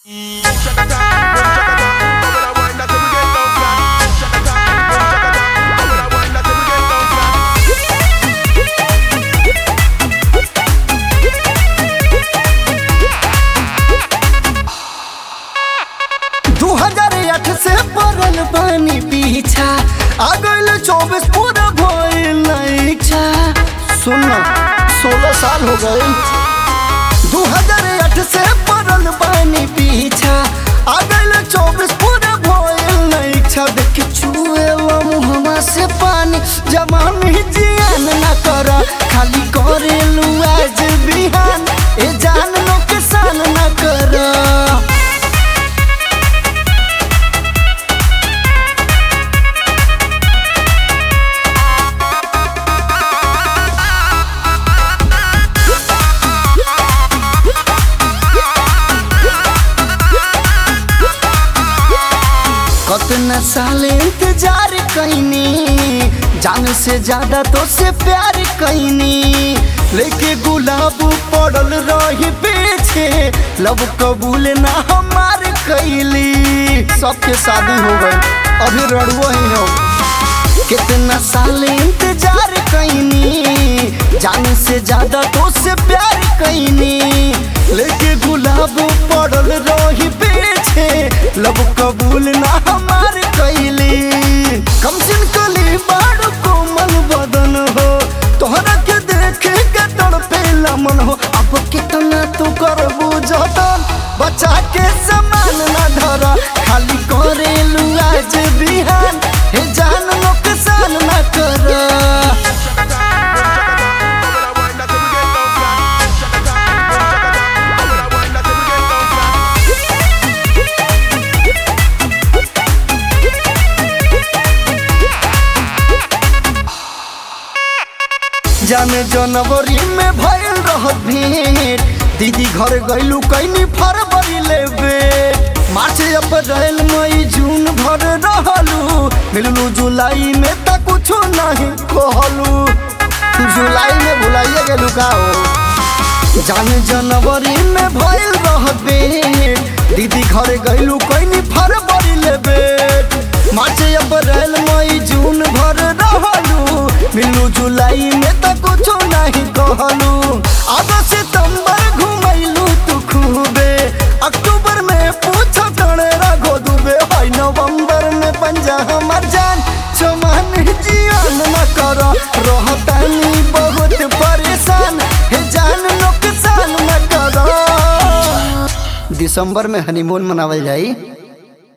दू हजार आठ से पड़ल बानी पीछा आ गइल चौबीस पूरा भइल इच्छा सुन सोलह साल हो गए दू हजार आठ से पड़ल बानी पीछा आ गइल चौबीस पूरा भइल इच्छा देख के छुएला मुहवा से पानी जवानी जियान ना कर खाली करेलू आज बिहान ए जान नुकसान ना कर कतना साल इंतजार कैनी जान से ज्यादा तो से प्यार कैनी लेके गुलाब पड़ल रही पीछे लब कबूल ना हमार कैली सबके शादी हो गई अभी रड़ुआ ही हो कितना साल इंतजार कैनी जान से ज्यादा तो से प्यार कैनी लेके गुलाब पड़ल रही पीछे लब कबूल ना हमार कैली कम सिन कली बाड़ कोमल बदन हो तोहरा के देखे के तड़पेला मन हो अब कितना तू करबू जतन बचा के समान ना धर खाली करेलू आज बिहान हे जान नुकसान ना कर जाने जनवरी में भइल रहत भेंट दीदी घर गइलू कैनी फरवरी लेबे मार्च अप्रैल मई जून भर रहलू मिललू जुलाई में त कुछो नहीं कहलू जुलाई में भुलाइए गेलू का हो जाने जनवरी में भइल रहत भेंट दीदी घर गइलू कैनी फरवरी लेबे मार्च अप्रैल मई जून भर रहलू मिलू जुलाई में त कुछो नहीं कहलू अगस्त सितंबर घुमैलू तू खूबे अक्टूबर में पूछ तणे रघो दुबे हाय नवंबर में पंजा हमर जान चमन जियन न कर रहतानी बहुत परेशान हे जान नुकसान न कर दिसंबर में हनीमून मनावल जाई